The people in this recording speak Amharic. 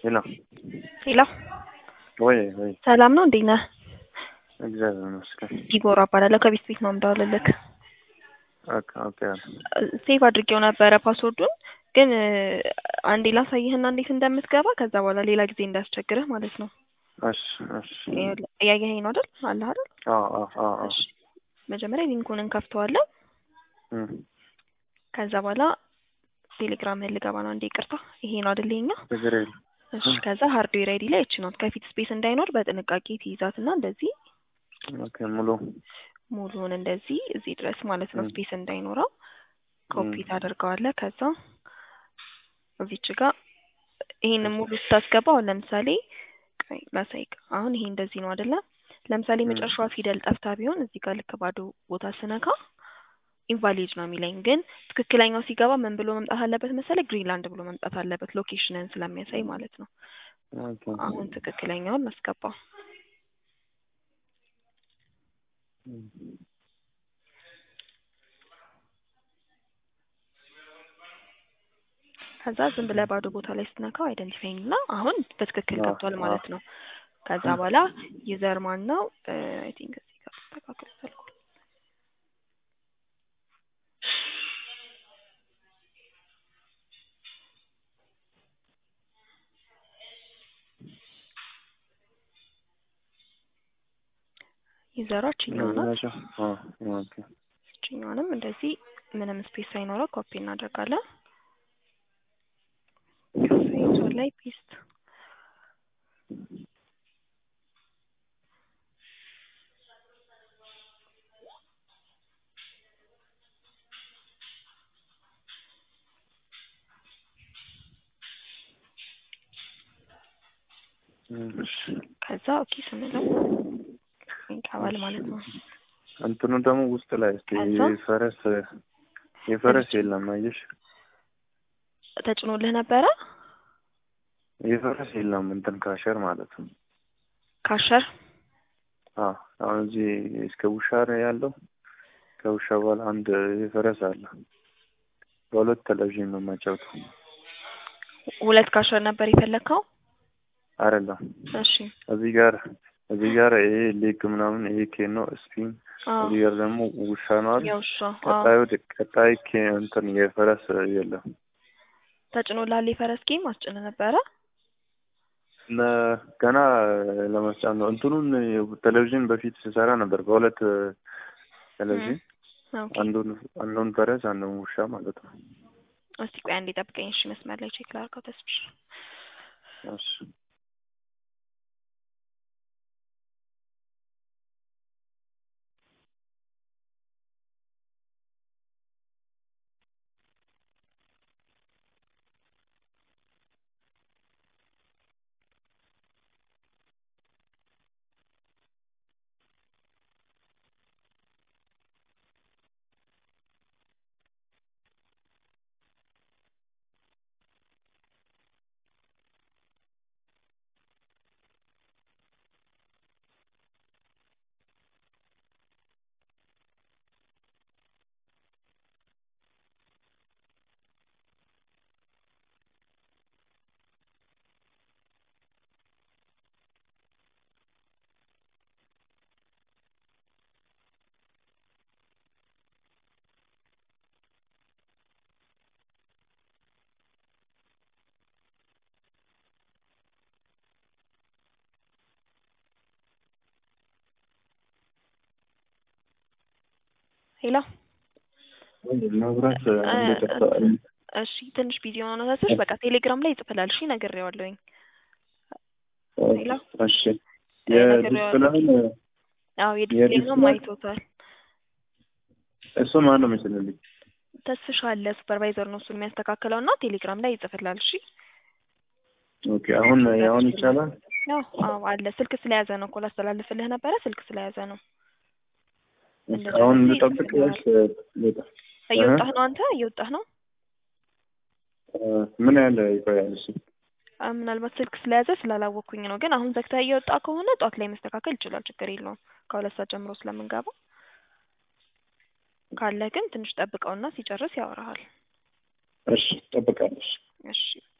ሄሎ ሄሎ ወይ ወይ ሰላም ነው እንዴት ነህ? እግዚአብሔር ይመስገን። ዲቦራ እባላለሁ ከቤት ቤት ነው የምደውልልህ። ኦኬ ኦኬ ሴቭ አድርጌው ነበረ ፓስወርዱን ግን አንዴ ላሳይህና እንዴት እንደምትገባ ከዛ በኋላ ሌላ ጊዜ እንዳያስቸግርህ ማለት ነው። እሺ እሺ እያየኸኝ ነው አይደል? አለ አይደል? አዎ አዎ አዎ አዎ እሺ መጀመሪያ ሊንኩን እንከፍተዋለን። እም ከዛ በኋላ ቴሌግራምህን ልገባ ነው። አንዴ ይቅርታ፣ ይሄ ነው አይደል የኛ? ችግር የለም። እሺ ከዛ ሃርድዌር አይዲ ላይ እቺ ናት። ከፊት ስፔስ እንዳይኖር በጥንቃቄ ትይዛትና እንደዚህ ኦኬ ሙሉ ሙሉውን እንደዚህ እዚህ ድረስ ማለት ነው ም። ስፔስ እንዳይኖረው ኮፒ ም። ታደርገዋለህ። ከዛ እዚች ጋር ይሄንን ሙሉ ስታስገባ አሁን ለምሳሌ ቆይ ላሳይክ። አሁን ይሄ እንደዚህ ነው አይደለ? ለምሳሌ ም። መጨረሻዋ ፊደል ጠፍታ ቢሆን እዚህ ጋር ልክ ባዶ ቦታ ስነካ ኢንቫሊድ ነው የሚለኝ። ግን ትክክለኛው ሲገባ ምን ብሎ መምጣት አለበት መሰለ? ግሪንላንድ ብሎ መምጣት አለበት ሎኬሽንን ስለሚያሳይ ማለት ነው። ኦኬ አሁን ትክክለኛውን አስገባ። እም። ከዛ ዝም ብለህ ባዶ ቦታ ላይ ስትነካው አይደንቲፋይንግ እና አሁን በትክክል አዎ ገብቷል አዎ ማለት ነው። ከዛ እም። በኋላ ዩዘር ማን ነው? አይ ቲንክ እዚህ ጋር ተስተካክሎ ተልኳል። ዩዘሯ እችኛዋ እነዚህ ናት። ናቸው። አዎ ኦኬ እችኛዋንም እንደዚህ ምንም ስፔስ ሳይኖረው ኮፒ እናደርጋለን። ከዛ ዩዘር ላይ ፔስት እም፣ እሺ ከዛ ኦኬ ስንለው ይገባል እሺ ማለት ነው። እንትኑ ደግሞ ውስጥ ላይ እስኪ ከዛ የፈረስ የፈረስ እዚች የለም አየሽ? ተጭኖልህ ነበረ የፈረስ የለም እንትን ካሸር ማለት ነው። ካሸር አዎ አሁን እዚህ እስከ ውሻ ነው ያለው። ከውሻ በኋላ አንድ የፈረስ አለ። በሁለት ቴሌቪዥን ነው የማጫውተው። ሁለት ካሸር ነበር የፈለግከው? አይደለም እሺ እዚህ ጋር እዚህ ጋር ይሄ ሌግ ምናምን ይሄ ኬን ነው ስፒን አዎ እዚህ ጋር ደግሞ ውሻ ነው አይደል? የውሻ አዎ ቀጣዩ ድ- ቀጣይ ኬ እንትን የፈረስ የለም። ተጭኖልሃል የፈረስ ጌም አስጭነ ነበረ? ለ- ገና ለመስጫት ነው። እንትኑን ቴሌቪዥን በፊት ስሰራ ነበር በሁለት እም፣ ቴሌቪዥን ኦኬ አንዱን አንዱን ፈረስ አንዱን ውሻ ማለት ነው። እስቲ ቆይ አንዴ ጠብቀኝ እሺ መስመር ላይ ቼክ ላድርገው ተስብሽ እሺ ሄሎ መብራት እ- አንዴ ጠፍታ እንትን እሺ ትንሽ ቢዚ ሆኖ ነው ተስብሽ በቃ ቴሌግራም ላይ ይጽፍላል እሺ ነግሬዋለሁኝ ሄሎ እሺ እ፣ ነግሬዋለሁ የዲስፕላይን አዎ የዲስፕሌውንም የዲስፕላይ አይቶታል እሱ ማን ነው የሚችልልኝ? ተስፍሽ አለ ሱፐርቫይዘር ነው እሱን የሚያስተካክለው እና ቴሌግራም ላይ ይጽፍላል እሺ ኦኬ አሁን አሁን ያስችላል ይቻላል። ያው አዎ አለ ስልክ ስለያዘ ነው እኮ ላስተላልፍልህ ነበረ ስልክ ስለያዘ ነው ኦኬ አሁን እንደጨረሰ ልጠብቅ ወይስ ይጽፍልሃል ልውጣ? እህ እየወጣህ ነው አንተ እየወጣህ ነው እ፣ ምን ያህል ይቆያል እሱ? አ፣ ምናልባት ስልክ ስለያዘ ስላላወቅኩኝ ነው ግን አሁን ዘግተህ እየወጣ ከሆነ ጧት ላይ መስተካከል ይችላል ችግር የለውም ከሁለት ሰዓት ጀምሮ ስለምንገባ ካለ ግን ትንሽ ጠብቀውና ሲጨርስ ያወራሃል እሺ እጠብቃለሁ። እሺ